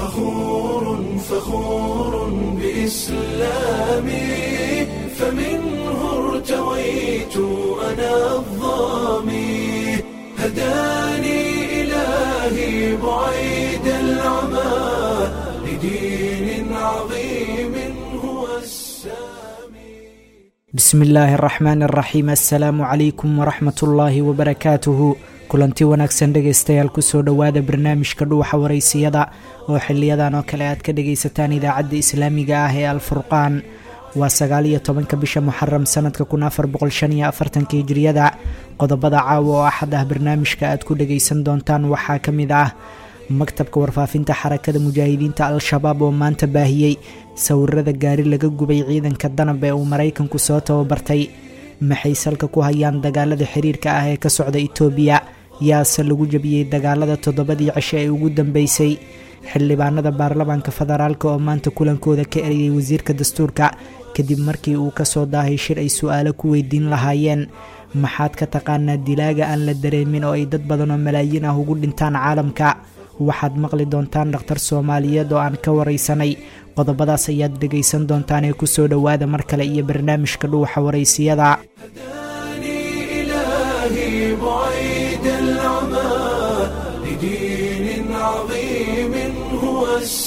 فخور فخور بإسلامي فمنه ارتويت أنا الظامي هداني إلهي بعيد العمى لدين عظيم هو السامي bismi illaahi araxmaan araxiim assalaamu calaykum waraxmat ullaahi wabarakaatuhu kulanti wanaagsan dhegaystayaal kusoo dhowaada barnaamijka dhuuxa waraysiyada oo xiliyadan oo kale aad ka dhagaysataan idaacadda islaamiga ah ee alfurqaan waa sagaal iyo tobanka bisha muxaram sanadka kun afar boqol shan iyo afartanka hijiriyada qodobada caawa oo axad ah barnaamijka aad ku dhagaysan doontaan waxaa ka mid ah maktabka warfaafinta xarakada mujaahidiinta al-shabaab oo maanta baahiyey sawirada gaari laga gubay ciidanka danab ee uu maraykanku soo tababartay maxay salka ku hayaan dagaalada xiriirka ah ee ka socda itoobiya yaase lagu jabiyey dagaalada toddobadii cisho ee ugu dambeysay xildhibaanada baarlamaanka federaalk oo maanta kulankooda ka eriyey wasiirka dastuurka kadib markii uu kasoo daahay shir ay su-aalo ku weydiin lahaayeen maxaad ka taqaanaa dilaaga aan la dareemin oo ay dad badan oo malaayiin ah ugu dhintaan caalamka waxaad maqli doontaan dhakhtar soomaaliyeed oo aan ka waraysanay qodobadaas ayaad dhegaysan doontaan ee kusoo dhowaada mar kale iyo barnaamijka dhuuxa waraysiyada هداني إلهي بعيد العمى لدين عظيم هو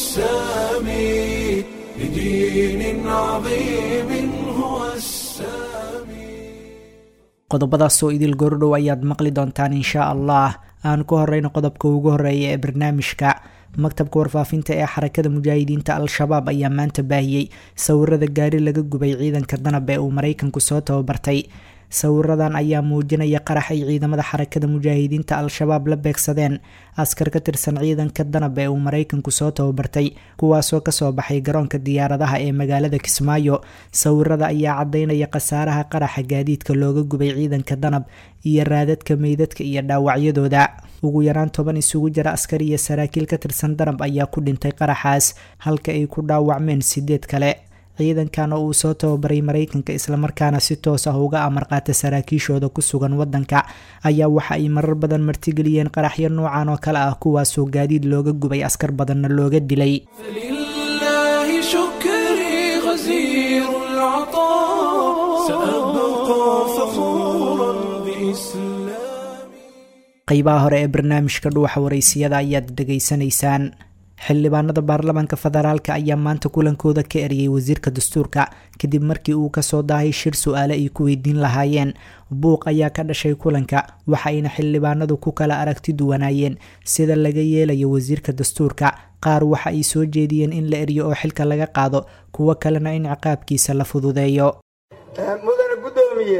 السامي لدين عظيم هو السامي qodobadaasoo idil goordhow ayaad maqli doontaan inshaa allah aan ku horeyno qodobka ugu horeeya ee barnaamijka maktabka warfaafinta ee xarakada mujaahidiinta al-shabaab ayaa maanta baahiyey sawirada gaari laga gubay ciidanka danab ee uu maraykanku soo tababartay sawiradan ayaa muujinaya qarax ay ciidamada xarakada mujaahidiinta al-shabaab la beegsadeen askar ka tirsan ciidanka danab ee uu maraykanku soo tababartay kuwaasoo kasoo baxay garoonka diyaaradaha ee magaalada kismaayo sawirada ayaa cadaynaya khasaaraha qaraxa gaadiidka looga gubay ciidanka danab iyo raadadka meydadka iyo dhaawacyadooda ugu yaraan toban isugu jira askar iyo saraakiil ka tirsan danab ayaa ku dhintay qaraxaas halka ay ku dhaawacmeen sideed kale ciidankan oo uu soo tababaray maraykanka islamarkaana si toos ah uga amar qaata saraakiishooda ku sugan wadanka ayaa waxa ay marar badan martigeliyeen qaraxyo noocan oo kale ah kuwaasoo gaadiid looga gubay askar badanna looga dilay فلله شكري غزير العطاء سأبقى فخورا بإسلامي qeybaha hore ee barnaamijka dhuuxa waraysiyada ayaad dhegaysanaysaan xildhibaanada baarlamaanka federaalk ayaa maanta kulankooda ka eriyey wasiirka dastuurka kadib markii uu kasoo daahay shir su-aale ay ku weydiin lahaayeen buuq ayaa ka dhashay kulanka waxa ayna xildhibaanadu ku kala aragti duwanaayeen sida laga yeelayo wasiirka dastuurka qaar waxa ay soo jeediyeen in la eriyo oo xilka laga qaado kuwo kalena in ciqaabkiisa la fududeeyo mudane guddoomiye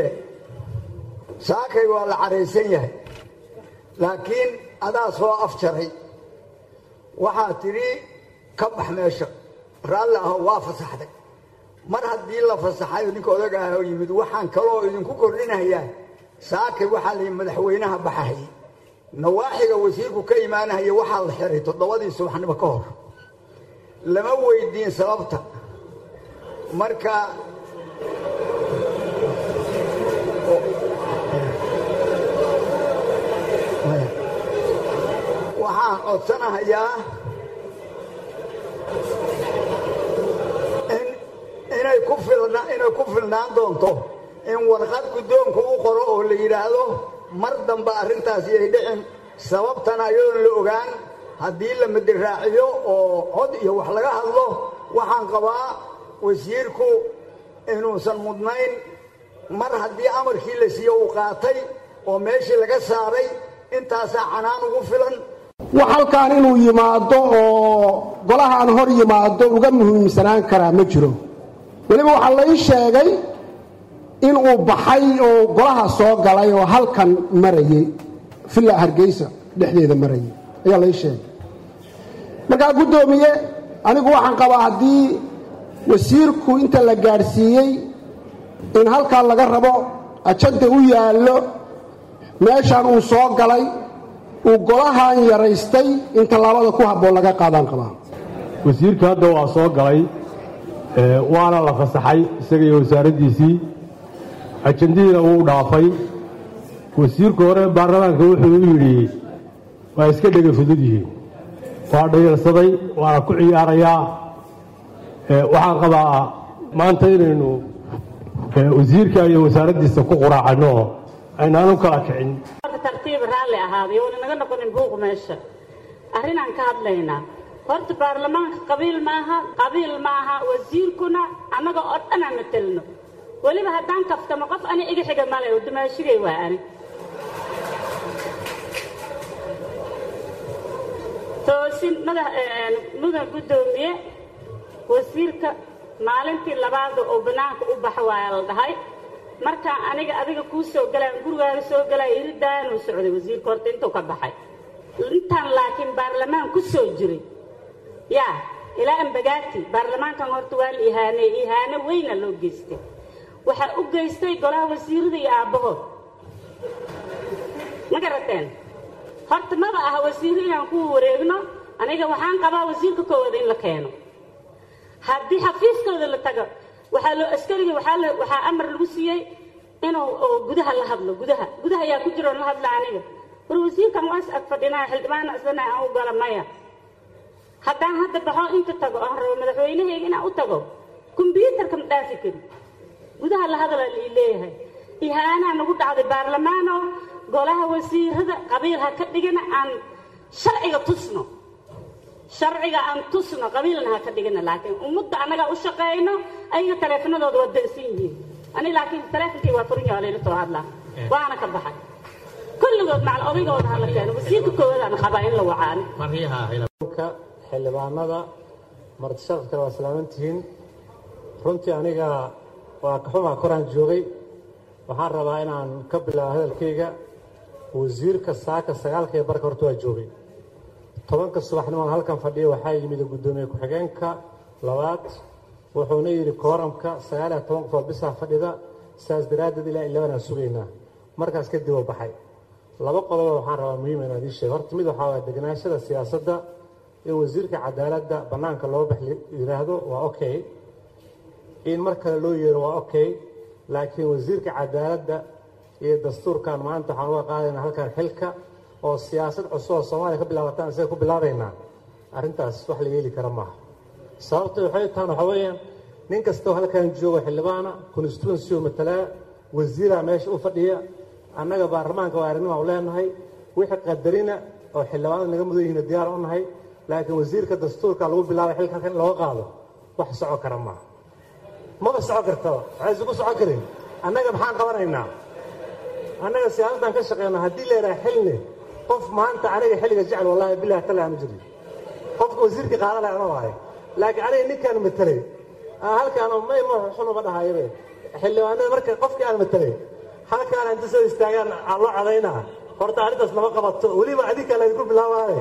saakay waa la caraysan yahay laakiin adaa soo afjaray waxaa tidhi ka bax meesha raalli aho waa fasaxday mar haddii la fasaxayo ninka odaga ah oo yimid waxaan kaloo idinku kordhinayaa saakay waxaa la yidhi madaxweynaha baxahayay nawaaxiga wasiirku ka imaanahaya waxaa la xiray toddobadii subaxnimo ka hor lama weydiin sababta marka waxaan codsanahayaa in inay ku filna inay ku filnaan doonto in warqad guddoonku u qoro oo la yidhaahdo mar dambe arrintaasi ay dhicin sababtana iyadoon la ogaan haddii la madiraaciyo oo cod iyo wax laga hadlo waxaan qabaa wasiirku inuusan mudnayn mar haddii amarkii la siiye uu qaatay oo meeshii laga saaray intaasaa canaan ugu filan wax halkaan inuu yimaado oo golahaan hor yimaado uga muhiimsanaan karaa ma jiro weliba waxaa la ii sheegay inuu baxay oo golaha soo galay oo halkan marayay villa hargeysa dhexdeeda marayay ayaa la ii sheegay markaa guddoomiye anigu waxaan qabaa haddii wasiirku inta la gaadhsiiyey in halkan laga rabo ajanda u yaallo meeshaan uu soo galay uu golahan yaraystay in tallaabada ku habboon laga qaadaan qabaa wasiirka hadda waa soo galay ee, waana la fasaxay isaga iyo wasaaraddiisii ajandihiina wuu dhaafay wasiirku hore baarlamaanka wuxuu u yidhi waa iska dhega fudud yihiin waa dhayalsaday waana ku ciyaarayaa waxaan qabaa maanta inaynu wasiirka iyo wasaaraddiisa ku quraacanno oo aynaan u kala kicin tartiib raalli ahaaday oona naga noqonin buuq meesha arrinaan ka hadlaynaa horta baarlamaanka qabiil maaha qabiil maaha wasiirkuna annaga oo dhan aan matelno weliba haddaan kaftamo qof ani iga xiga male oo dumaashigay waa ani toosin madax mudan guddoomiye wasiirka maalintii labaada oo bannaanka u baxa waaya la dhahay markaan aniga adiga kuu soo galaan gurigaaga soo galaya iridaanuu socday wasiirka horta intuu ka baxay intaan laakiin baarlamaan ku soo jiray yaa ilaa ambagaati baarlamaankan horta waa la ihaaneey ihaano weyna loo geystay waxaa u geystay golaha wasiirada iyo aabbahood ma garateen horta maba aha wasiirro inaan ku wareegno aniga waxaan qabaa wasiirka koowada in la keeno haddii xafiiskooda la tago waxaa loo askariga waxaa waxaa amar lagu siiyey inuu gudaha la hadlo gudaha gudaha ayaa ku jiro la hadla aniga war wasiirkan waas ag fadhinaa xildhibaana isdana aan u gala maya haddaan hadda baxo inta tago aan rabo madaxweynahayga inaan u tago kombyuutarka ma dhaafi kari gudaha la hadalaa lii leeyahay ihaanaa nagu dhacday baarlamaano golaha wasiirada qabiil ha ka dhigana aan sharciga tusno sharciga aan tusno qabiilna ha ka dhigana laakiin ummadda annagaa u shaqayno ayaga taleefanadooda waa dansan yihiin ani laakiin taleefonkay waa furin yaha layla soo hadlaa waana ka baxay kulligood macal odaygooda hala keeno wasiirka koowadaan qabaa in la wacaani xildhibaanada martisharafkale waa salaamantihiin runtii aniga waa kaxumaa koraan joogay waxaan rabaa inaan ka bilaabo hadalkayga wasiirka saaka sagaalkaiyo barka horta waa joogay tobanka subaxnimaan halkan fadhiya waxaa yimid guddoomiye ku-xigeenka labaad wuxuuna yidhi kooramka sagaaliyo toban qofood bisaa fadhida saas daraaddeed ilaa ilabanaan sugaynaa markaas kadib oo baxay laba qodobo waxaan rabaa muhiim inaan ii sheego horta mid waxaa waa deganaashada siyaasadda in wasiirka cadaaladda bannaanka loo bax yidhaahdo waa okay in mar kale loo yeero waa okay laakiin wasiirka cadaaladda iyo dastuurkan maanta waxaan uga qaadaynaa halkan xilka oo siyaasad cusub oo soomaaliya ka bilaabataan isaga ku bilaabaynaa arrintaas wax la yeeli kara maaha sababta waxay tahan waxaa weeyaan nin kastoo halkan joogo xildhibaana constituency oo matalaa wasiiraa meesha u fadhiya annaga baarlamaanka waa arrinnima u leenahay wixii qadarina oo xildhibaanada naga mudan yihiin diyaar u nahay laakiin wasiirka dastuurka lagu bilaabay xilka halkan in looga qaado wax soco kara maaha maba soco kartaba waxay isugu socon karin annaga maxaan qabanaynaa annaga siyaasaddan ka shaqeyna haddii la yidhaha xilni qof maanta aniga xilliga jecel wallahi bilahi tala ama jiri qofka wasiirkii qaadalay ana waaye laakiin aniga ninkaan matelay halkaan may ma xunuma dhahayabe xildhibaanada marka qofkii aan matelay halkaan inta soo istaagaan aan loo cadaynaa horta arrintaas lama qabato weliba adinkaa laydinku bilaabaaye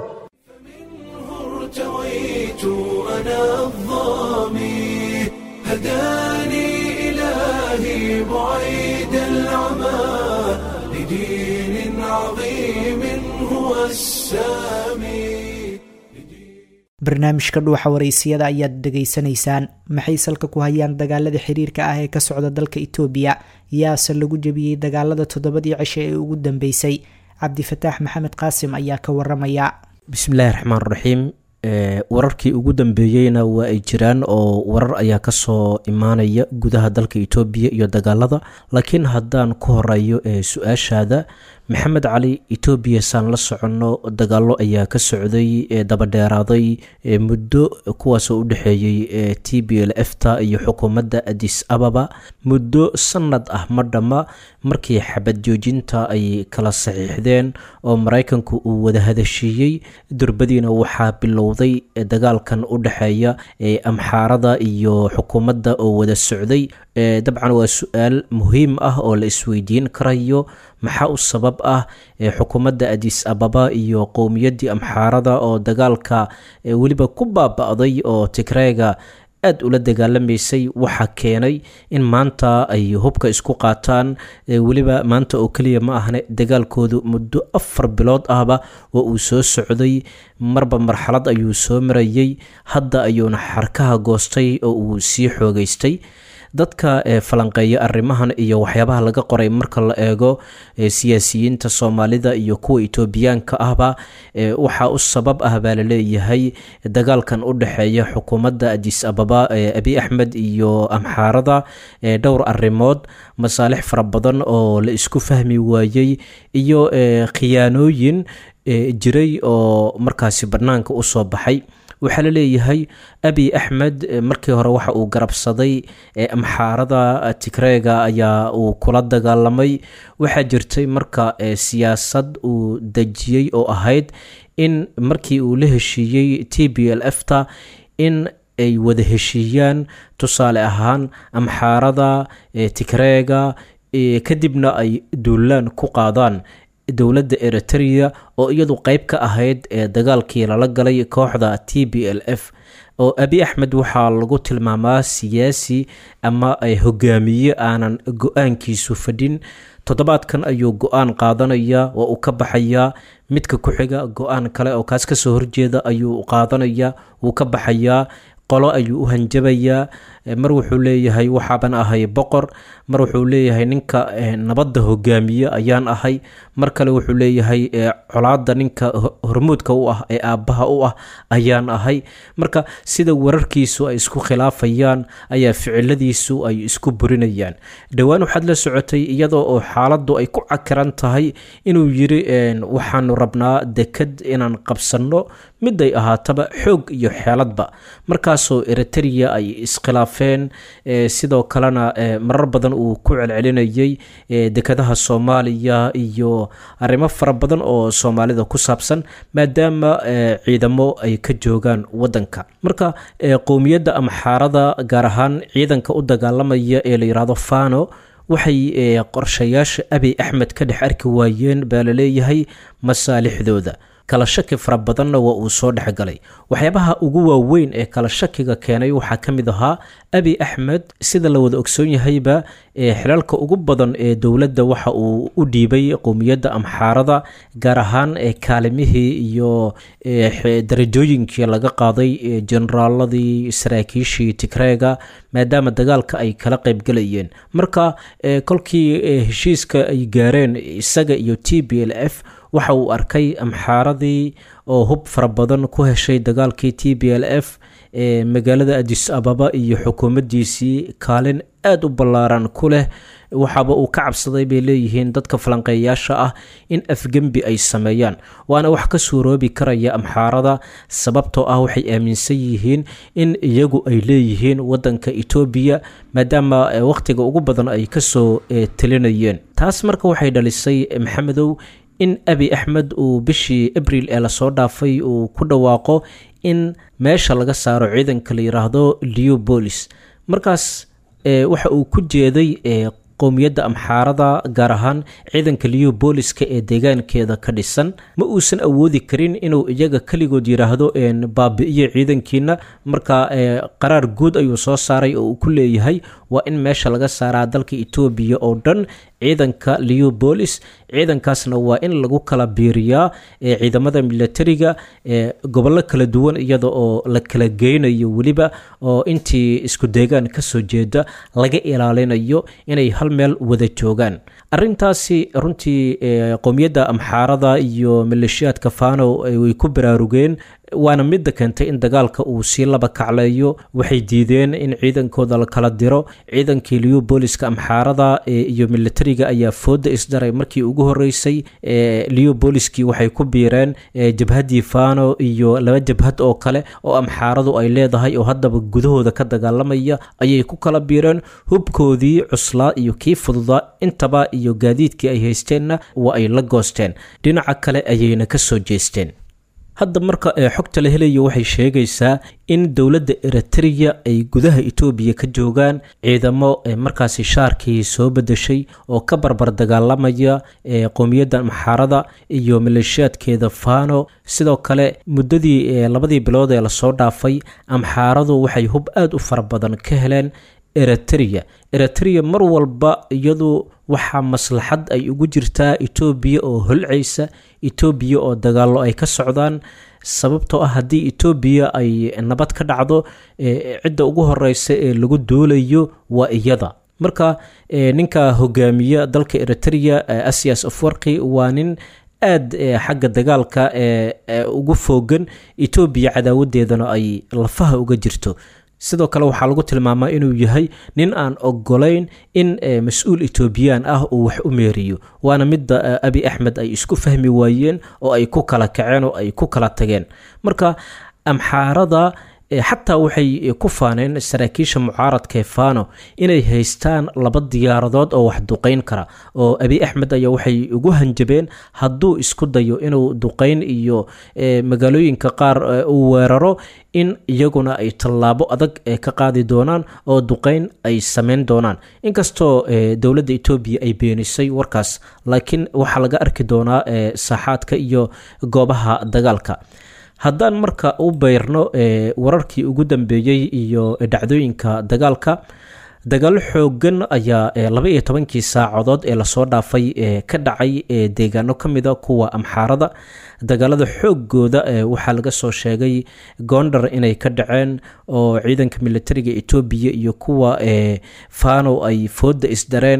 ارتويت أنا الظامي هداني إلهي بعيد العمى لدين عظيم هو السامي barnaamijka dhuuxa waraysiyada ayaad dhegaysanaysaan maxay salka ku hayaan dagaalada xiriirka ah ee ka socda dalka itoobiya yaase lagu jebiyey dagaalada toddobadii cishe ee ugu dambeysay cabdifataax maxamed qaasim ayaa ka waramaya bismillaahi raxmaan raxiim wararkii ugu dambeeyeyna waa ay jiraan oo warar ayaa kasoo imaanaya gudaha dalka itoobiya iyo dagaalada laakiin haddaan ku horeeyo ee su-aashaada maxamed cali etoobiya saan la soconno dagaalo ayaa ka socday ee dabadheeraaday muddo kuwaasoo u dhexeeyey t b l efta iyo xukuumadda adis ababa muddo sanad ah ma dhamma markii xabad joojinta ay kala saxiixdeen oo maraykanku uu wada hadashiiyey durbadiina waxaa bilowday dagaalkan u dhexeeya amxaarada iyo xukuumadda oo wada socday dabcan waa su-aal muhiim ah oo la isweydiin karayo maxaa u sabab ah xukuumadda adis ababa iyo qowmiyaddii amxaarada oo dagaalka weliba ku baaba-day oo tigreega aad ula dagaalamaysay waxaa keenay in maanta ay hubka isku qaataan weliba maanta oo keliya ma ahne dagaalkoodu muddo afar bilood ahba oo uu soo socday marba marxalad ayuu soo marayey hadda ayuuna xarkaha goostay oo uu sii xoogeystay dadka falanqeeya arrimahan iyo waxyaabaha laga qoray marka la eego siyaasiyiinta soomaalida iyo kuwa etoobiyaanka ahba waxaa u sabab ah baa laleeyahay dagaalkan u dhexeeya xukuumadda adis ababa abi axmed iyo amxaarada dhowr arrimood masaalix fara badan oo la isku fahmi waayey iyo khiyaanooyin jiray oo markaasi bannaanka u soo baxay waxaa la leeyahay abi axmed markii hore waxa uu garabsaday amxaarada tigreega ayaa uu kula dagaalamay waxaa jirtay marka siyaasad uu dejiyey oo ahayd in markii uu la heshiiyey t b l f ta in ay wada heshiiyaan tusaale ahaan amxaarada tigreega kadibna ay duulaan ku qaadaan dowladda eritrea oo iyadu qeyb ka ahayd ee dagaalkii lala galay kooxda t b l f oo abi axmed waxaa lagu tilmaamaa siyaasi ama hogaamiye aanan go-aankiisu fadhin toddobaadkan ayuu go-aan qaadanaya oo uu ka baxayaa midka ku xiga go-aan kale oo kaas kasoo horjeeda ayuu qaadanaya wuu ka baxayaa qolo ayuu u hanjabayaa mar wuxuu leeyahay waxaaban ahay boqor mar wuxuu leeyahay ninka nabadda hogaamiye ayaan ahay mar kale wuxuu leeyahay colaada ninka hormuudka u ah ee aabbaha u ah ayaan ahay marka sida wararkiisu ay isku khilaafayaan ayaa ficiladiisu ay isku burinayaan dhowaan waxaad la socotay iyadoo oo xaaladdu ay ku cakiran tahay inuu yiri waxaanu rabnaa dekad inaan qabsanno miday ahaataba xoog iyo xeeladba markaasoo eritrea ay iskhilaafeen sidoo kalena marar badan uu ku celcelinayay dekadaha soomaaliya iyo arrimo fara badan oo soomaalida ku saabsan maadaama ciidamo ay ka joogaan wadanka marka qowmiyadda amxaarada gaar ahaan ciidanka u dagaalamaya ee la yidhaahdo fano waxay qorshayaasha abi axmed ka dhex arki waayeen baa laleeyahay masaalixdooda kala shaki fara badanna waa uu soo dhexgalay waxyaabaha ugu waaweyn ee kala shakiga keenay waxaa ka mid ahaa abi axmed sida la wada ogsoon yahayba xilaalka ugu badan ee dowladda waxa uu u dhiibay qowmiyadda amxaarada gaar ahaan kaalimihii iyo darajooyinkii laga qaaday generaaladii saraakiishii tigreega maadaama dagaalka ay kala qaybgalayeen marka kolkii heshiiska ay gaareen isaga iyo t b l f waxa uu arkay amxaaradii oo hub fara badan ku heshay dagaalkii t b l f ee magaalada adis ababa iyo xukuumaddiisii kaalin aada u ballaaran ku leh waxaaba uu ka cabsaday bay leeyihiin dadka falanqeeyaasha ah in afgembi ay sameeyaan waana wax ka suuroobi karaya amxaarada sababtoo ah waxay aaminsan yihiin in iyagu ay leeyihiin wadanka etoobiya maadaama wakhtiga ugu badan ay kasoo telinayeen taas marka waxay dhalisay maxamedow in abi axmed uu bishii abril ee lasoo dhaafay uu ku dhawaaqo in meesha laga saaro ciidanka la yiraahdo leobolis markaas waxa uu ku jeeday qowmiyadda amxaarada gaar ahaan ciidanka leobooliska ee deegaankeeda ka dhisan ma uusan awoodi karin inuu iyaga keligood yidhaahdo baabi-iyo ciidankiina marka qaraar guud ayuu soo saaray oo uu ku leeyahay waa in meesha laga saaraa dalka etoobiya oo dhan ciidanka leobolis ciidankaasna waa in lagu kala biiriyaa ciidamada milatariga gobollo kala duwan iyada oo la kala geynayo weliba oo intii isku deegaan kasoo jeeda laga ilaalinayo inay hal meel wada joogaan arintaasi runtii qowmiyadda amxaarada iyo maleeshiyaadka fano way ku baraarugeen waana midda keentay in dagaalka uu sii laba kacleeyo waxay diideen in ciidankooda la kala diro ciidankii leobooliska amxaarada iyo milatariga ayaa fooda isdaray markii ugu horeysay leoboliskii waxay ku biireen jabhaddii fano iyo laba jabhad oo kale oo amxaaradu ay leedahay oo haddaba gudahooda ka dagaalamaya ayay ku kala biireen hubkoodii cuslaa iyo kii fududaa intaba iyo gaadiidkii ay haysteenna waa ay la goosteen dhinaca kale ayayna ka soo jeesteen hadda marka xogta la helayo waxay sheegaysaa in dowladda eritrea ay gudaha etoobiya ka joogaan ciidamo markaasi shaarkii soo bedeshay oo ka barbar dagaalamaya qowmiyadda amxaarada iyo maleeshiyaadkeeda fano sidoo kale muddadii labadii bilood ee lasoo dhaafay amxaaradu waxay hub aada u fara badan ka heleen eritrea eritrea mar walba iyadu waxaa maslaxad ay ugu jirtaa etoobiya oo holcaysa etoobiya oo dagaallo ay ka socdaan sababtoo ah haddii etoobiya ay nabad ka dhacdo cidda ugu horeysa ee lagu duulayo waa iyada marka ninka hogaamiya dalka eritrea asias afwarki waa nin aada xagga dagaalka ugu foogan etoobiya cadaawadeedana ay lafaha uga jirto sidoo kale waxaa lagu tilmaamaa inuu yahay nin aan ogolayn in mas-uul etoobiyaan ah uu wax u meeriyo waana midda abi axmed ay isku fahmi waayeen oo ay ku kala kaceen oo ay ku kala tageen marka amxaarada xataa waxay ku faaneen saraakiisha mucaaradka fano inay haystaan laba diyaaradood oo wax duqeyn kara oo abi axmed ayaa waxay ugu hanjabeen hadduu isku dayo inuu duqeyn iyo magaalooyinka qaar uu weeraro in iyaguna ay tallaabo adag ka qaadi doonaan oo duqeyn ay sameyn doonaan inkastoo dowladda etoobiya ay beenisay warkaas laakiin waxaa laga arki doonaa saaxaadka iyo goobaha dagaalka haddaan marka u beyrno wararkii ugu dambeeyey iyo dhacdooyinka dagaalka dagaalo xoogan ayaa laba iyo tobankii saacadood ee lasoo dhaafay ka dhacay deegaano ka mida kuwa amxaarada dagaalada xoogooda waxaa laga soo sheegay gondar inay ka dhaceen oo ciidanka militariga etoobiya iyo kuwa fano ay fooda isdareen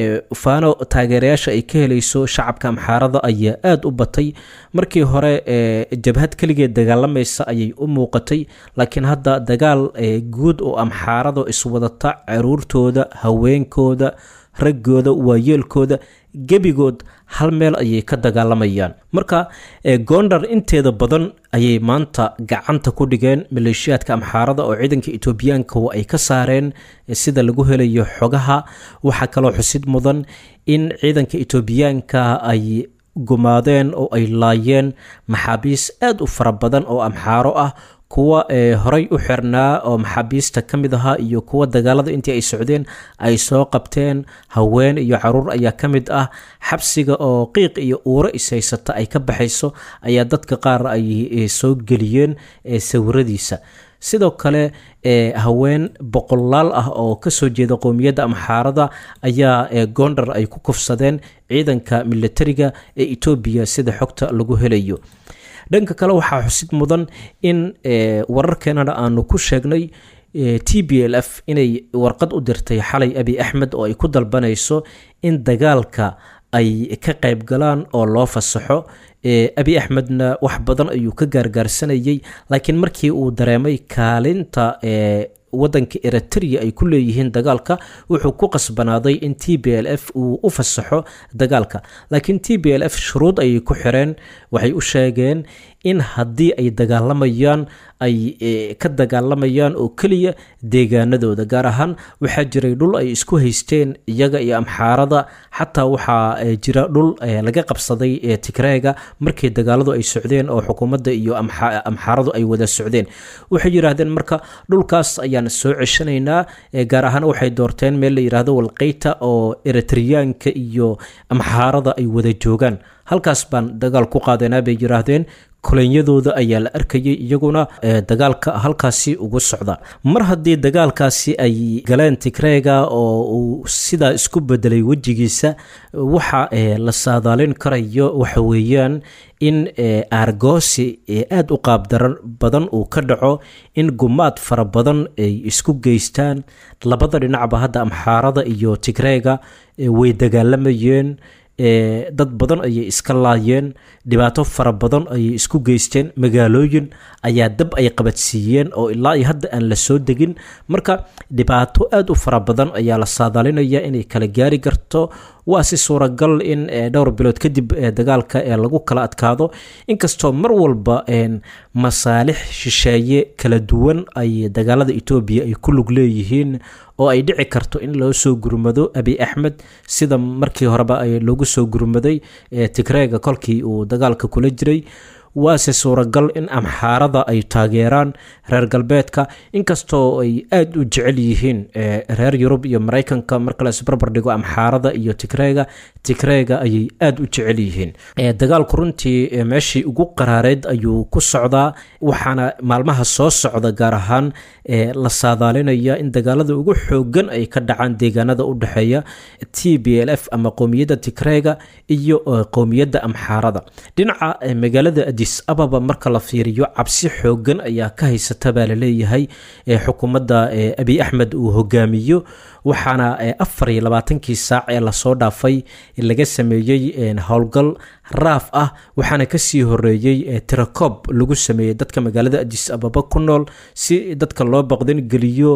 fano taageerayaasha ay ka helayso shacabka amxaarada ayaa aada u batay markii hore jabhad keligeed dagaalamaysa ayay u muuqatay laakiin hadda dagaal guud oo amxaarado iswadata caruurtooda haweenkooda raggooda waayeelkooda gebigood hal meel ayay ka dagaalamayaan marka gondar inteeda badan ayay maanta gacanta ku dhigeen maleeshiyaadka amxaarada oo ciidanka etoobiyaanka ay ka saareen sida lagu helayo xogaha waxaa kaloo xusid mudan in ciidanka etoobiyaanka ay gumaadeen oo ay laayeen maxaabiis aada u fara badan oo amxaaro ah kuwa horey u xirnaa oo maxaabiista ka mid ahaa iyo kuwa dagaalada intii ay socdeen ay soo qabteen haween iyo caruur ayaa ka mid ah xabsiga oo qiiq iyo uuro ishaysata ay ka baxayso ayaa dadka qaar ay soo geliyeen sawiradiisa sidoo kale haween boqolaal ah oo kasoo jeeda qowmiyadda amxaarada ayaa gondar ay ku kufsadeen ciidanka militariga ee etoobiya sida xogta lagu helayo dhanka kale waxaa xusid mudan in wararkeenana aanu ku sheegnay t b l f inay warqad u dirtay xalay abi axmed oo ay ku dalbanayso in dagaalka ay ka qayb galaan oo loo fasaxo abi axmedna wax badan ayuu ka gaargaarsanayay laakiin markii uu dareemay kaalinta wadanka eritrea ay ku leeyihiin dagaalka wuxuu ku qasbanaaday in t b l f uu u fasaxo dagaalka laakiin t b l f shuruud ayay ku xireen waxay u sheegeen in haddii ay dagaalamayaan ay ka dagaalamayaan oo keliya deegaanadooda gaar ahaan waxaa jiray dhul ay isku haysteen iyaga iyo amxaarada xataa waxaa jira dhul laga qabsaday tigreega markii dagaaladu ay socdeen oo xukuumadda iyo amxaaradu ay wada socdeen waxay yidhaahdeen marka dhulkaas ayaan soo ceshanaynaa gaar ahaan waxay doorteen meel la yidhaahdo walqeyta oo eritriyaanka iyo amxaarada ay wada joogaan halkaas baan dagaal ku qaadanaa bay yidhaahdeen kolonyadooda ayaa la arkayay iyaguna dagaalka halkaasi ugu socda mar haddii dagaalkaasi ay galeen tigreega oo uu sidaa isku bedelay wejigiisa waxa la saadaalin karayo waxa weeyaan in aargoosi aada u qaabdaran badan uu ka dhaco in gumaad fara badan ay isku geystaan labada dhinacba hadda amxaarada iyo tigreega way dagaalamayeen dad badan ayay iska laayeen dhibaato fara badan ayay isku geysteen magaalooyin ayaa dab ay qabadsiiyeen oo ilaa iyo hadda aan la soo degin marka dhibaato aada u fara badan ayaa la saadaalinaya inay kala gaari karto waa si suuragal in dhowr bilood kadib dagaalka ee lagu kala adkaado inkastoo mar walba masaalix shisheeye kala duwan ay dagaalada etoobiya ay ku lug leeyihiin oo ay dhici karto in loo soo gurmado abi axmed sida markii horeba loogu soo gurmaday tigreega kolkii uu dagaalka kula jiray waase suuragal in amxaarada ay taageeraan reer galbeedka inkastoo ay aada u jecel yihiin reer yurub iyo maraykanka marka la isbarbar dhigo amxaarada iyo tigreega tigreega ayay aada u jecel yihiin dagaalku runtii meeshii ugu qaraareed ayuu ku socdaa waxaana maalmaha soo socda gaar ahaan la saadaalinaya in dagaalada ugu xoogan ay ka dhacaan deegaanada u dhexeeya t b l f ama qowmiyadda tigreega iyo qowmiyadda amxaarada dhinaca magaalada adis ababa marka la fiiriyo cabsi xoogan ayaa ka haysata baa laleeyahay xukuumadda abiy axmed uu hogaamiyo waxaana afar iyo labaatankii saac ee lasoo dhaafay laga sameeyey howlgal raaf ah waxaana kasii horeeyey tirakob lagu sameeyey dadka magaalada adis ababa ku nool si dadka loo baqdan geliyo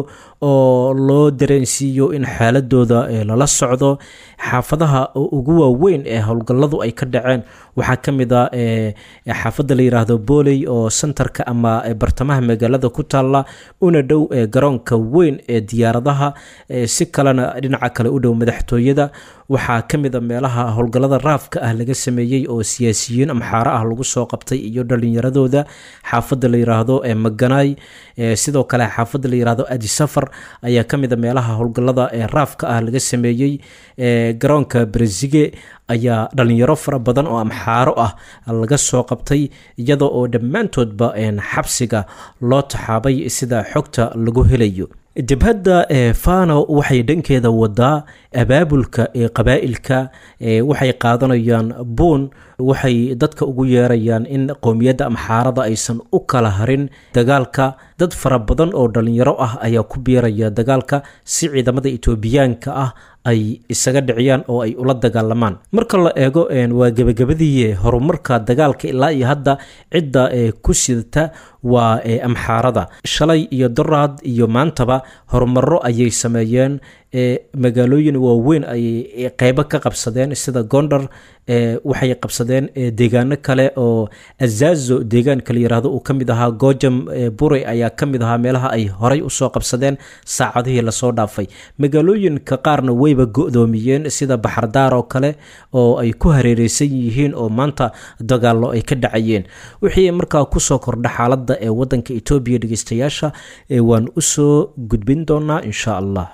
oo loo dareensiiyo in xaaladooda lala socdo xaafadaha ugu waaweyn ee howlgaladu ay ka dhaceen waxaa ka mid a xaafadda la yiraahdo booley oo sentarka ama bartamaha magaalada ku taalla una dhow garoonka weyn ee diyaaradaha si kalena dhinaca kale u dhow madaxtooyada waxaa ka mid a meelaha howlgallada raafka ah laga sameeyey oo siyaasiyiin amxaaro ah lagu soo qabtay iyo dhalinyaradooda xaafadda la yiraahdo maganaay sidoo kale xaafadda la yiraahdo adisafar ayaa ka mid a meelaha howlgallada raafka ah laga sameeyey garoonka brezige ayaa dhalinyaro fara badan oo amxaaro ah laga soo qabtay iyada oo dhammaantoodba xabsiga loo taxaabay sida xogta lagu helayo jabhadda fano waxay dhankeeda wadaa abaabulka ee qabaa'ilka waxay qaadanayaan buun waxay dadka ugu yeerayaan in qowmiyadda amxaarada aysan u kala harin dagaalka dad fara badan oo dhalinyaro ah ayaa ku biiraya dagaalka si ciidamada etoobiyaanka ah ay isaga dhiciyaan oo ay ula dagaalamaan marka la eego waa gebagabadii horumarka dagaalka ilaa iyo hadda cidda ku sidata waa amxaarada shalay iyo doraad iyo maantaba horumaro ayay sameeyeen magaalooyin waaweyn ayay qeybo ka qabsadeen sida gondar waxay qabsadeen deegaano kale oo azazo deegaanka la yiraahdo uu ka mid ahaa gojam bure ayaa ka mid ahaa meelaha ay horay usoo qabsadeen saacadihii lasoo dhaafay magaalooyinka qaarna wayba go-doomiyeen sida baxardaar oo kale oo ay ku hareereysan yihiin oo maanta dagaallo ay ka dhacayeen wixii markaa kusoo kordha xaaladda ee wadanka etoobiya dhegeystayaasha waan usoo gudbin doonaa insha allah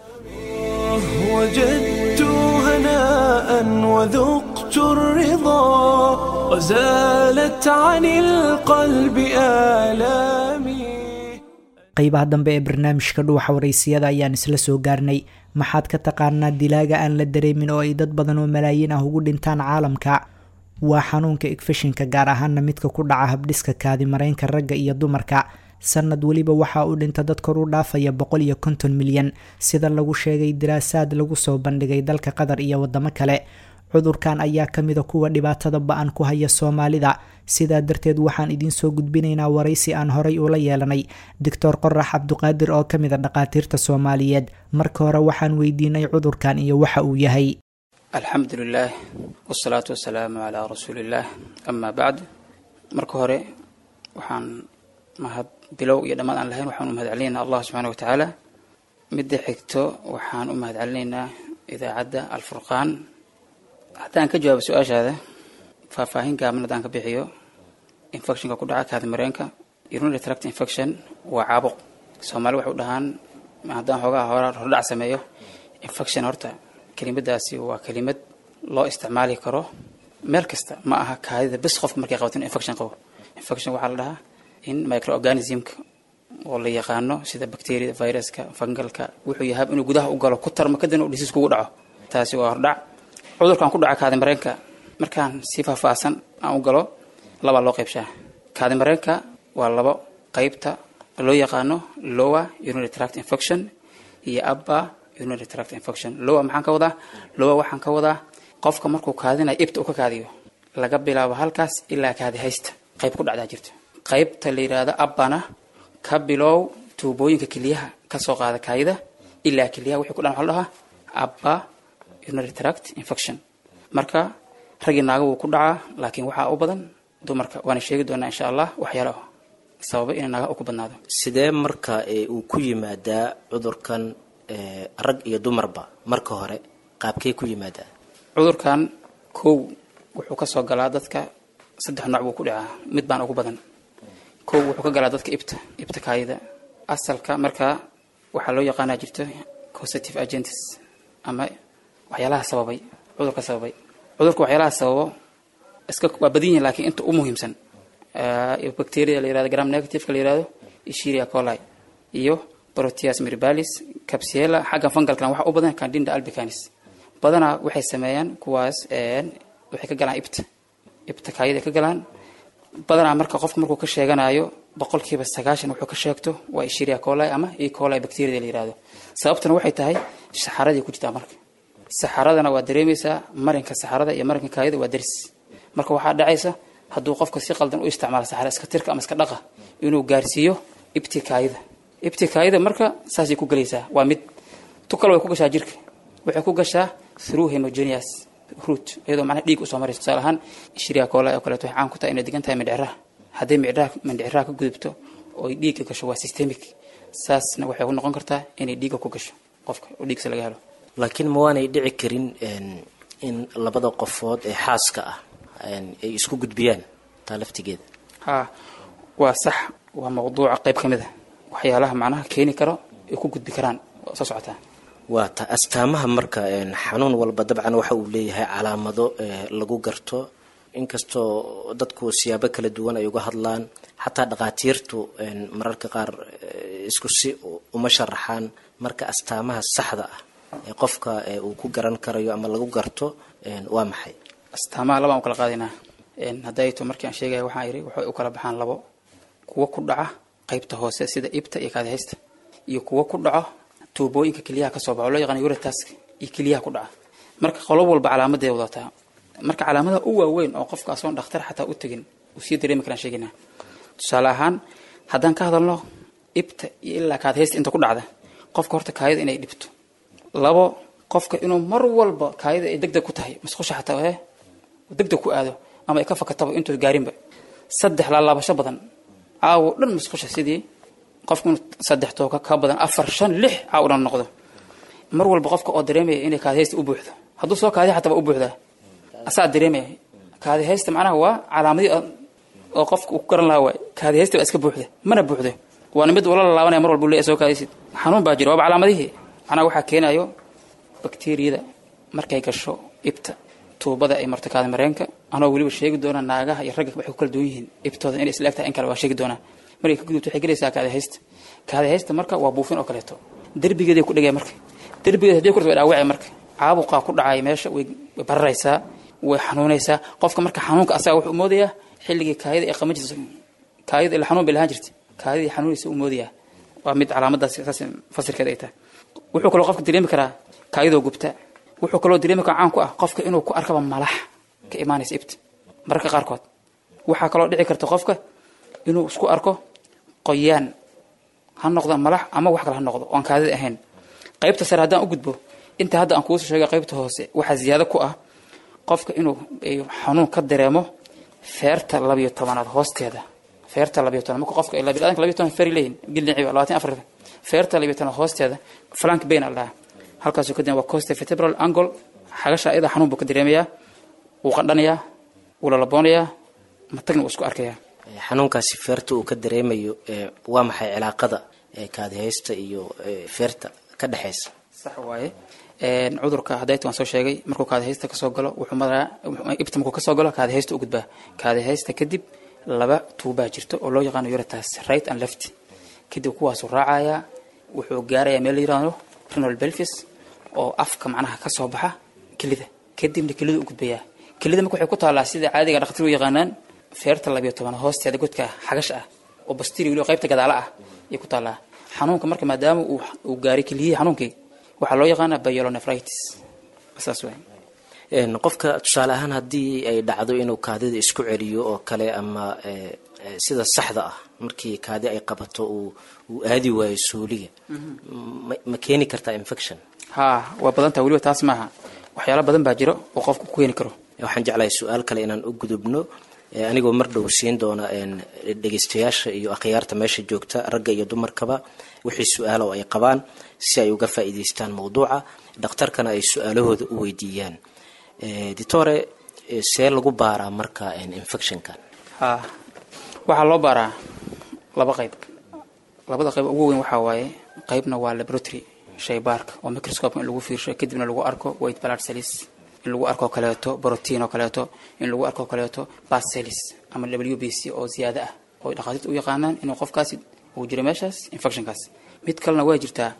وجدت هناء وذقت الرضا وزالت عن القلب آلامي qaybaha dambe ee barnaamijka dhuuxa waraysiyada ayaan isla soo gaarnay maxaad ka taqaanaa dilaaga aan la dareemin oo ay dad badan oo malaayiin ah ugu dhintaan caalamka waa xanuunka igfashinka gaar ahaana midka ku dhaca habdhiska kaadimareynka ragga iyo dumarka sanad weliba waxaa u dhinta dad kor u dhaafaya boqol iyo konton milyan sida lagu sheegay daraasaad lagu soo bandhigay dalka qatar iyo wadamo kale cudurkan ayaa kamida kuwa dhibaatada ba-an ku haya soomaalida sidaa darteed waxaan idiinsoo gudbinaynaa waraysi aan horay ula yeelanay doctor qorax cabduqaadir oo kamid a dhaqaatiirta soomaaliyeed marka hore waxaan weydiinay cudurkan iyo waxa uu yahay alxamdu lilaah wsalaatu wasalaamu calaa rasuuliillaah amaa bacd marka hore waxaan mahad bilow iyo dhammaad aan lahayn waxaan u mahad celinaynaa allah subxaana watacaala midda xigto waxaan u mahad celinaynaa idaacadda alfurqaan haddaan ka jawaabo su-aashaada faahfaahin gaaban haddaan ka bixiyo infectionka ku dhaca kaadimareenka urinary tract infection waa caabuq soomaali waxay u dhahaan haddaan xoogaha hora hordhac sameeyo infection horta kelimadaasi waa kelimad loo isticmaali karo meel kasta ma aha kaadida bis qofka markay qabato in infection qabo infection waxaa la dhahaa in microorganismka oo la yaqaano sida bacteriada viruska fungalka wuxuu yahay inuu gudaha u galo ku tarmo kadibna uu dhisiis kugu dhaco taasi waa hordhac cudurkan ku dhaca kaadimareenka markaan si faahfaahsan aan u galo labaa loo qaybshaa kaadimareenka waa labo qaybta loo yaqaano lower urinary tract infection iyo upper urinary tract infection lower maxaan ka wadaa lower waxaan ka wadaa qofka markuu kaadinayo ibta uu ka kaadiyo laga bilaabo halkaas ilaa kaadi haysta qayb ku dhacdaa jirto qaybta la yidhaahdo abbana ka bilow tuubooyinka keliyaha kasoo qaada kaayida ilaa keliyaha wixii ku dhan waxa la dhahaa abba urinary tract infection marka raggii naaga wuu ku dhacaa laakiin waxaa u badan dumarka waana sheegi doonaa insha allah waxyaalo sababa inay naaga u ku badnaado sidee marka uu ku yimaadaa cudurkan rag iyo dumarba marka hore qaabkee ku yimaadaa cudurkan kow wuxuu kasoo galaa dadka saddex nooc buu ku dhacaa mid baan ugu badan kow wuxuu ka galaa dadka ibta ibta kaayida asalka markaa waxaa loo yaqaanaa jirto causative agents ama waxyaalaha sababay cudurka sababay cudurka waxyaalaha sababo iska waa badan yihin lakiin inta u muhiimsan bacteria la yirahdo gram negativeka la yirahdo escherichia coli iyo proteus mirabilis capsula xagga fungalkana waxa u badan candida albicanis badanaa waxay sameeyaan kuwaas waxay ka galaan ibta ibta kaayada ka galaan badanaa marka qofka markuu ka sheeganayo boqolkiiba sagaashan wuxuu ka sheegto waa ishiria coli ama e coli bacteriada la yihahdo sababtuna waxay tahay saxaradii ku jirtaa marka saxaradana waa dareemaysaa marinka saxarada iyo marinka kaayada waa daris marka waxaa dhacaysa hadduu qofka si qaldan u isticmaalo saxara iska tirka ama iska dhaqa inuu gaarsiiyo ibti kaayada ibti kaayada marka saasay ku gelaysaa waa mid tu kale way ku gashaa jirka waxay ku gashaa through homogeneous root iyadoo macnaha dhiig usoo maraysa tusaale ahaan shiriya koola oo kaleeto waxay caan ku tahay inay degan tahay mindhiciraha hadday mindhiciraha mindhiciraha ka gudubto oo ay dhiigga gasho waa systemic saasna waxay ku noqon kartaa inay dhiigga ku gasho qofka oo dhiigsa laga helo laakiin ma waanay dhici karin in labada qofood ee xaaska ah ay isku gudbiyaan taa laftigeeda haa waa sax waa mawduuca qayb ka mid a waxyaalaha macnaha keeni karo ay ku gudbi karaan oo soo socotaa waa ta astaamaha marka xanuun walba dabcan waxa uu leeyahay calaamado lagu garto inkastoo dadku siyaabo kala duwan ay uga hadlaan xataa dhakhaatiirtu mararka qaar isku si uma sharaxaan marka astaamaha saxda ah ee qofka uu ku garan karayo ama lagu garto waa maxay astaamaha labaan u kala qaadaynaa hadday to markii aan sheegaya waxaan yidhi waxay u kala baxaan labo kuwo ku dhaca qaybta hoose sida ibta iyo kaadihaysta iyo kuwo ku dhaco tuubooyinka keliyaha kasoo baxo loo yaqaan urataska iyo keliyaha ku dhaca marka qolob walba calaamadeeda wadataa marka calaamadaha u waaweyn oo qofka asoon dhakhtar xataa u tegin uu sii dareemi karaan sheegaynaa tusaale ahaan haddaan ka hadalno ibta iyo ilaa kaadihaysta inta ku dhacda qofka horta kaayada inay dhibto labo qofka inuu mar walba kaayada ay degdeg ku tahay masqusha xataa ee degdeg ku aado ama ay ka fakataba intuu gaarinba saddex laalaabasho badan caawo dhan masqusha sidii qofku inuu saddex tooka ka badan afar shan lix caawo dhan noqdo mar walba qofka oo dareemaya inay kaadihaysta u buuxdo hadduu soo kaadi xataba u buuxdaa asaa dareemaya kaadihaysta macnaha waa calaamadii oo qofka uu ku garan lahaa waay kaadihaysta baa iska buuxda mana buuxdo waana mid ula laalaabanaya mar walba u leeyahay soo kaadaysid xanuun baa jira waaba calaamadihii macnaha waxaa keenayo bakteriyada markay gasho ibta tuubada ay marto kaadi mareenka anoo weliba sheegi doona naagaha iyo ragga waxay ku kala duwan yihiin ibtooda inay isla egtahay in kale waa sheegi doonaa markay ka gudubto waxay gelaysaa kaadihaysta kaadihaysta marka waa buufin oo kaleeto derbigeeday ku dhegaya marka derbigeeda hadii kurta way dhaawacay marka caabuqaa ku dhacay meesha way bararaysaa way xanuunaysaa qofka marka xanuunka asaga wuxuu moodayaa xilligii kaayada ay qaban jirta kaayada ila xanuun bay lahaan jirtay kaayadii xanuunaysa uu moodayaa waa mid calaamadaas saas fasirkeeda ay tahay wuxuu kaloo qofka dareemi karaa kaayadoo gubta wuxuu kaloo dareemi karaa caan ku ah qofka inuu ku arkaba malax ka imaanaysa ibta mararka qaarkood waxaa kaloo dhici karta qofka inuu isku arko qoyaan ha noqdo malax ama wax kale ha noqdo oon kaadida ahayn qaybta sare haddaan u gudbo inta hadda aan kuusoo sheegay qaybta hoose waxaa ziyaado ku ah qofka inuu xanuun ka dareemo feerta labiyo tobanaad hoosteeda feerta labiyo toban marka qofka biniadanka labiyo toban feeri leeyihin giliciba labaatan afar feerta labiyo toban hoosteeda flank bain al dhahaa halkaasuu ka waa costa vertebral angle xagasha iyada xanuun buu ka dareemayaa wuu qandhanayaa wuu lalaboonayaa matagna wuu isku arkayaa xanuunkaasi feerta uu ka dareemayo waa maxay cilaaqada kaadihaysta iyo feerta ka dhexaysa sax waaye cudurka hadayta waan soo sheegay markuu kaadihaysta kasoo galo wuxuu maraa ibta markuu kasoo galo kaadihaysta u gudbaa kaadihaysta kadib laba tuubaa jirto oo loo yaqaano urataas right and left kadib kuwaasuu raacayaa wuxuu gaarayaa meel la yirahdo renal belvis oo afka macnaha kasoo baxa kelida kadibna kelida u gudbayaa kelida marka waxay ku taallaa sida caadiga dhaktir u yaqaanaan feerta labiyo toban hoosteeda godka xagash ah oo bastiri weliba qaybta gadaala ah ayay ku taallaa xanuunka marka maadaama uu gaaray keliyihii xanuunkii waxaa loo yaqaanaa byelonefritis saas waay qofka tusaale ahaan haddii ay dhacdo inuu kaadida isku celiyo oo kale ama sida saxda ah markii kaadi ay qabato uu aadi waayo suuliga ma keeni kartaa infection haa waa badan taha weliba taas maaha waxyaala badan baa jiro oo qofka ku keeni karo waxaan jeclahay su-aal kale inaan u gudubno anigoo mar dhow siin doona dhegeystayaasha iyo akhyaarta meesha joogta ragga iyo dumarkaba wixii su-aalo ay qabaan si ay uga faa'iidaystaan mawduuca dhakhtarkana ay su-aalahooda u weydiiyaan ditore see lagu baaraa marka infectionkan haa waxaa loo baaraa laba qayb labada qayb ugu weyn waxaa waaye qaybna waa laboratory shaybaarka oo microscope in lagu fiirsho kadibna lagu arko white blood cells in lagu arko kaleeto brotein oo kaleeto in lagu arko kaleeto bas cells ama w b c oo ziyaada ah oo dhakhaatiirta u yaqaanaan inuu qofkaasi uu jiro meeshaas infectionkaas mid kalena waa jirtaa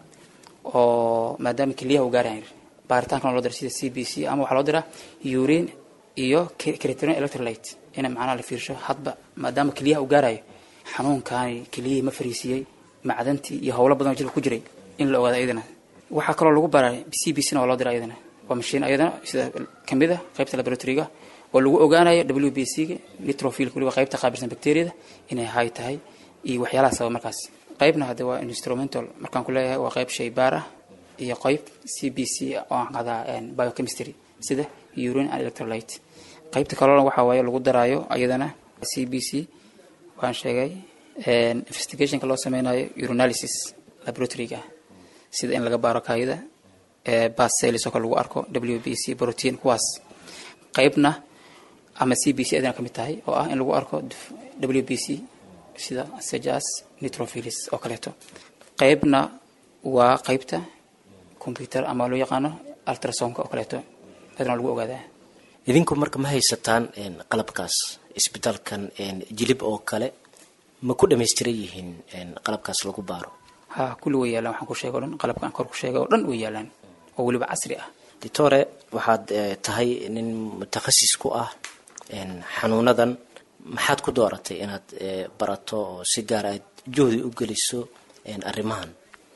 oo maadaama keliyaha uu gaarayan baaritaankan loo dira sida c b c ama waxaa loo diraa urine iyo creatinine electrolyte in macnaha la fiirsho hadba maadaama keliyaha uu gaarayo xanuunkaani keliyihii ma fariisiyey macdantii iyo howlo badan oo jirka ku jiray in la ogaado iyadana waxaa kaloo lagu baraa c b c na waa loo dira iyadana waa mashiin iyadana sida kamid a qaybta laboratoryga oo lagu ogaanayo w b c ga nitrofilka waliba qaybta qaabilsan bacteriyada inay hay tahay iyo waxyaalaha sababa markaas qaybna hadde waa instrumental markaan ku leeyahay waa qayb shay baar ah iyo qayb c b c oo aan qadaa biochemistry sida urine and electrolyte qaybta kalena waxaa waaye lagu daraayo iyadana c b c waan sheegay investigationka loo sameynayo urinalysis laboratoryga sida in laga baaro kaayida bas cells oo kale lagu arko w b c protein kuwaas qaybna ama c b c adana ka mid tahay oo ah in lagu arko w b c sida sejas nitrofilis oo kaleeto qaybna waa qaybta computer ama loo yaqaano ultrasonka oo kaleeto adana lagu ogaadaa idinku marka ma haysataan qalabkaas isbitaalkan jilib oo kale ma ku dhamaystiran yihiin qalabkaas lagu baaro ha kulli way yaalaan waxaan ku sheegay o dhan qalabka aan kor ku sheegay oo dhan way yaalaan oo weliba casri ah doctore waxaad tahay nin mutakhasis ku ah xanuunadan maxaad ku dooratay inaad barato oo si gaar aad juhdi u geliso arrimahan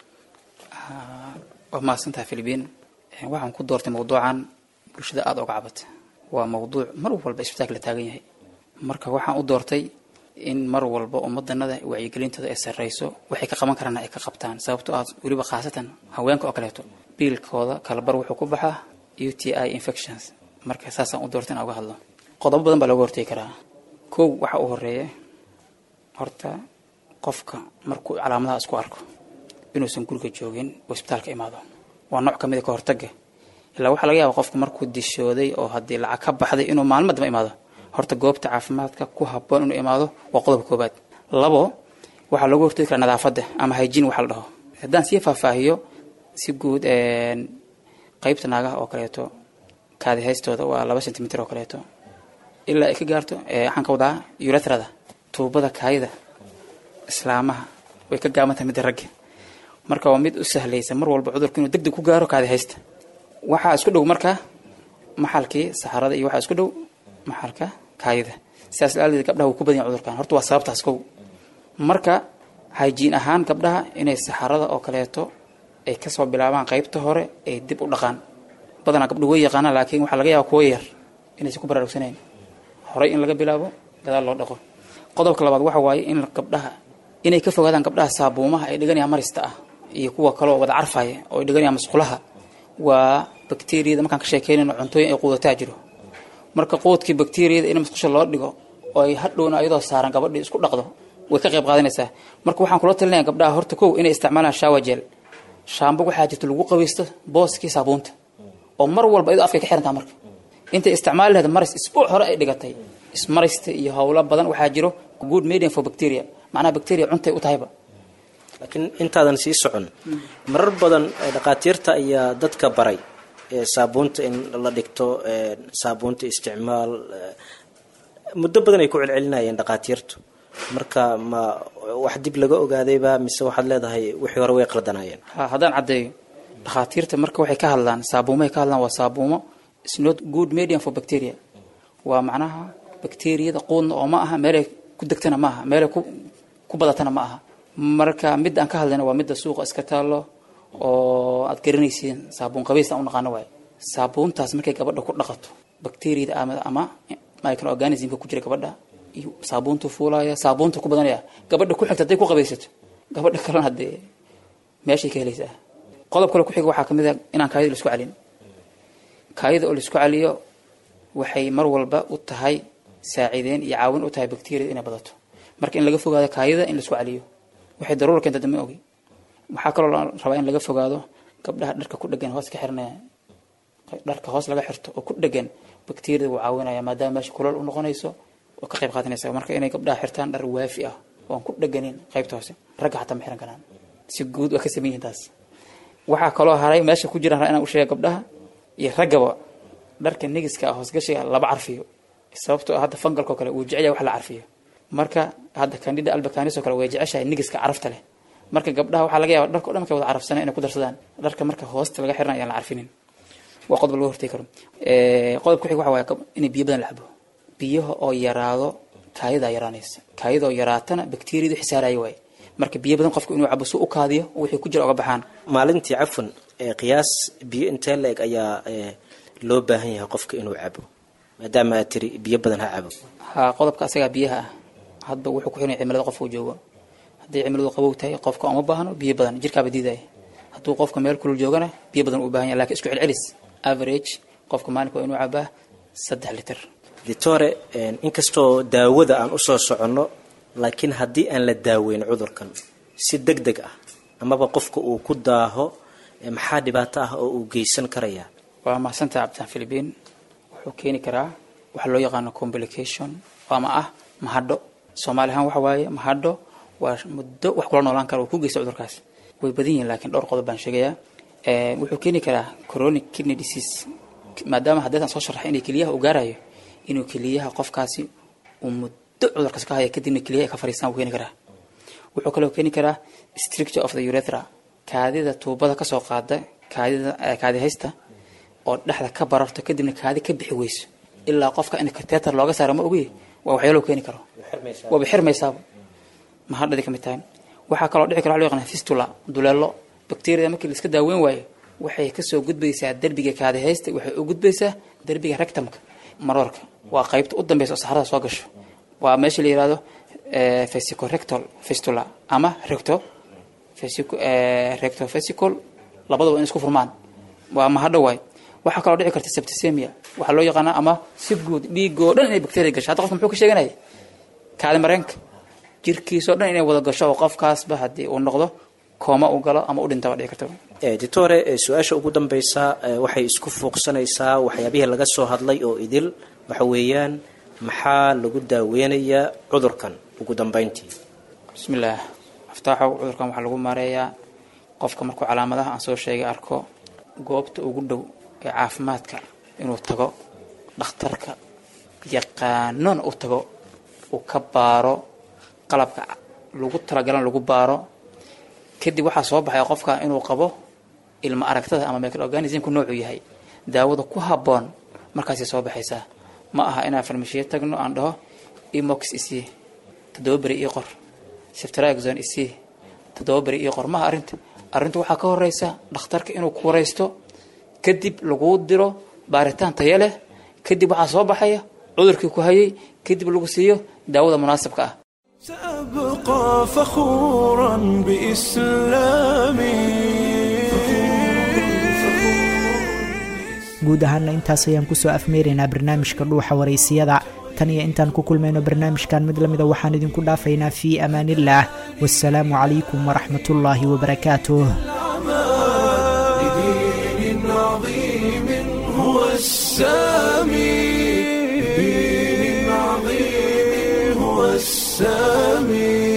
waa mahadsantahay philibiin waxaan ku doortay mawduucan bulshada aada oga cabata waa mawduuc mar walba isbitaalka la taagan yahay marka waxaan u doortay in mar walba ummadanada wacyigelintooda ay sarreyso waxay ka qaban karaan ay ka qabtaan sababtoo ah weliba khaasatan haweenka oo kaleeto biilkooda kalabar wuxuu ku baxaa u t i infections marka saasaan u doortay in uga hadlo qodobo badan baa looga hortegi karaa kow waxa u horeeya horta qofka markuu calaamadaha isku arko inuusan guriga joogin oo isbitaalka imaado waa nooc ka mid a ka hortaga ilaa waxaa laga yaaba qofku markuu dishooday oo haddii lacag ka baxday inuu maalmo damba imaado horta goobta caafimaadka ku haboon inuu imaado waa qodobka koobaad labo waxaa looga hortegi karaa nadaafadda ama hygiene waxa la dhaho haddaan sii faahfaahiyo si guud qaybta naagaha oo kaleeto kaadi haystooda waa laba centimitr oo kaleeto ilaa ay ka gaarto waxaan ka wadaa uretrada tuubada kaayida islaamaha way ka gaabantahay midda ragga marka waa mid u sahlaysa mar walba cudurku inuu deg deg ku gaaro kaadi haysta waxaa isku dhow marka maxalkii saxarada iyo waxaa isku dhow maxalka kaayida sidaas laadeed gabdhaha wuu ku badan yahay cudurkan horta waa sababtaas kow marka hygiene ahaan gabdhaha inay saxarada oo kaleeto ay kasoo bilaabaan qaybta hore ay dib u dhaqaan badanaa gabdhu way yaqaanaan laakiin waxaa laga yaaba kuwo yar inaysan ku baraarugsanayn horey in laga bilaabo gadaal loo dhaqo qodobka labaad waxa waaye in gabdhaha inay ka fogaadaan gabdhaha saabuumaha ay dhiganayaan marista ah iyo kuwa kaloo wada carfaya oo ay dhiganayaan masqulaha waa bakteriyada markaan ka sheekeynayno cuntooyin ay quudataa jiro marka quudkii bakteriyada in masqusha loo dhigo oo ay hadhowna ayadoo saaran gabadhii isku dhaqdo way ka qayb qaadanaysaa marka waxaan kula talinaya gabdhaha horta kow inay isticmaalaan shawajel shaambo waxaa jirta lagu qabaysto booskii saabuunta oo mar walba iyadoo afkay ka xirantaa marka intay isticmaali lahayd maris isbuuc hore ay dhigatay ismarista iyo howlo badan waxaa jiro good medium for bacteria macnaha bacteria cuntay u tahayba laakiin intaadan sii socon marar badan dhakhaatiirta ayaa dadka baray saabuunta in la dhigto saabuunta isticmaal muddo badan ay ku celcelinayeen dhakhaatiirtu marka ma wax dib laga ogaadayba mise waxaad leedahay wixii hore way qaldanayeen ha haddaan caddeeyo dhakhaatiirta marka waxay ka hadlaan saabuumahay ka hadlaan waa saabuumo is not good medium for bacteria waa macnaha bacteriyada quudna oo ma aha meelay ku degtana ma aha meelay ku ku badatana ma aha marka midda aan ka hadlayna waa midda suuqa iska taallo oo aad garanaysiin saabuun qabays aan u naqaano waaye saabuuntaas markay gabadha ku dhaqato bacteriyada ama ama microorganismka ku jira gabadha iyo saabuuntu fuulaya saabuunta ku badanaya gabadha ku xigta hadday ku qabaysato gabadha kalena haddee meeshay ka helaysaa qodob kale ku xiga waxaa kamid a inaan kaayada la isku celin kaayada oo la isku celiyo waxay mar walba u tahay saaciideen iyo caawin u tahay bacteriyada inay badato marka in laga fogaado kaayada in la isku celiyo waxay daruura keenta dama ogi waxaa kaloo la rabaa in laga fogaado gabdhaha dharka ku dhegan hoos ka xiranaya dharka hoos laga xirto oo ku dhegan bacteriyada wuu caawinaya maadaama meesha kulal u noqonayso oo ka qayb qaadanaysa marka inay gabdhaha xirtaan dhar waafi ah oo aan ku dheganin qaybta hoose ragga xataa ma xiran karaan si guud waa ka sameyn yihiin taas waxaa kaloo haray meesha ku jiraan inaan u sheega gabdhaha iyo raggaba dharka negiska ah hoosgashiga laba carfiyo sababtoo hadda fangalkoo kale uu jecel yahay wax la carfiyo marka hadda candida albacanis oo kale way jeceshahay negiska carafta leh marka gabdhaha waxaa laga yaaba dharka o dhan markay wada carafsanay inay ku darsadaan dharka marka hoosta laga xiran ayaan la carfinin waa qodob laga hortegi karo qodob ku xig waxa waaye inay biyo badan la cabo biyaha oo yaraado kaayadaa yaraanaysa kaayadoo yaraatana bakteriyadu xisaaraya waaye marka biyo badan qofku inuu cabo si u kaadiyo wixii ku jira oga baxaan maalintii cafwan ee qiyaas biyo intee la-eg ayaa ee, loo baahan yahay qofka inuu cabo maadaama aad tiri biyo badan ha cabo ha qodobka asagaa biyaha ah hadba wuxuu ku xiran yahay cimilada qofka uu joogo hadday cimiladu qabow tahay qofka uma baahno biyo badan jirkaaba diidaya hadduu qofka meel kulul joogana biyo badan uu baahan yahay lakin isku celcelis average qofka maalinka waa inuu cabaa saddex litir doctore een, inkastoo daawada aan usoo soconno laakiin haddii aan la daaweyn cudurkan si deg deg ah amaba qofka uu ku daaho ee, maxaa dhibaato ah oo uu geysan karayaa waa mahadsantaha cabditaan philibiin wuxuu keeni karaa waxa loo yaqaano complication ama ah mahadho soomaali ahaan waxa waaye mahadho waa muddo wax kula noolaan kara uu ku geysta cudurkaas way badan yihiin laakiin dhowr qodob baan sheegayaa Ee, wuxuu keeni karaa chronic kidney disease maadaama haddeetan soo sharaxay inay keliyaha uu gaarayo inuu keliyaha qofkaasi uu muddo cudurkaas ka haya kadibna keliyaha ay ka fariistaan wuu keeni karaa wuxuu kaloo keeni karaa stricture of the urethra kaadida tuubada kasoo qaada kaadida eh, kaadi haysta oo dhexda ka bararto kadibna kaadi ka bixi weyso ilaa qofka in kateter looga saaro ma ogi waa waxyaalo keeni karo waaba xirmaysaaba mahadhadi kamid tahay waxaa kaloo dhici kara waxa loo yaqaan fistula duleelo bakteriyada markii la iska daaweyn waayo waxay kasoo gudbaysaa derbiga kaadi haysta waxay u gudbaysaa derbiga rectumka maroorka waa qaybta u dambeysa oo saxarada soo gasho waa meesha la yihahdo eh, vesicorectal fistula ama recto vesico- eh, rectovesical labadaba in isku furmaan waa mahadho waay waxaa kaloo dhici karta septicemia waxaa loo yaqaanaa ama si guud dhiigoo dhan inay bacteria gasho hadda qofka muxuu ka sheeganaya kaadi mareenka jirkiisoo dhan inay wada gasho oo qofkaasba haddii uu noqdo kooma uu galo ama u dhinta waa dhici karta Eh, doctore eh, su-aasha ugu dambeysa eh, waxay isku fuuqsanaysaa waxyaabihii laga soo hadlay oo idil waxa weeyaan maxaa lagu daaweynayaa cudurkan ugu dambeyntii bismillaah aftaaxow cudurkan waxaa lagu maareeyaa qofka markuu calaamadaha aan soo sheegay arko goobta ugu dhow ee caafimaadka inuu tago dhakhtarka yaqaanona u tago uu ka baaro qalabka lagu talagalan lagu baaro kadib waxaa soo baxaya qofka inuu qabo ilma aragtada ama microorganismku noocuu yahay daawada ku habboon markaasay soo baxaysaa ma aha inaan farmashiye tagno aan dhaho emox isii toddoba beri ii qor siftraxon isii toddoba beri ii qor maaha arrinta arrintu waxaa ka horeysa dhakhtarka inuu ku wareysto kadib laguu diro baaritaan tayo leh kadib waxaa soo baxaya cudurkii ku hayay kadib lagu siiyo daawada munaasabka ah سأبقى فخورا بإسلامي guud ahaana intaas ayaan kusoo afmeeraynaa barnaamijka dhuuxa waraysiyada tan iyo intaan ku kulmayno barnaamijkan mid lamida waxaan idinku dhaafaynaa fii amaanillaah wasalaamu calaykum waraxmatullaahi wabarakaatuh لدين عظيم هو السامي لدين عظيم هو السامي